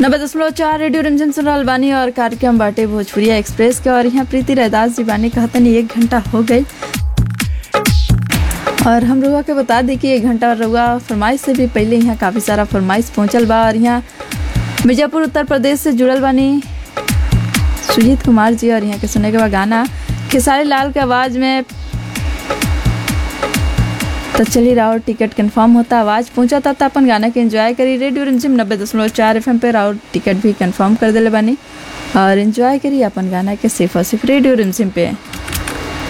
नब्बे दशमलव चार रेडियो रंजन सुन रहल बानी और कार्यक्रम बाटे भोजपुरिया एक्सप्रेस के और यहाँ प्रीति रैदास जी बानी कहतनी एक घंटा हो गई और हम रुआ के बता दी कि एक घंटा रुआ फरमाइश से भी पहले यहाँ काफ़ी सारा फरमाइश पहुँचल बा और यहाँ मिर्जापुर उत्तर प्रदेश से जुड़ल बानी सुजीत कुमार जी और यहाँ के सुने के बाद गाना खेसारी लाल के आवाज़ में तो चलिए राउर टिकट कंफर्म होता आवाज़ पहुंचा था तो अपन गाना के एंजॉय करी रेडियो रिमझिम नब्बे दशमलव चार एफ पे राउर टिकट भी कंफर्म कर दिले बानी और एंजॉय करी अपन गाना के सिर्फ और सिर्फ रेडियो रिमझिम पे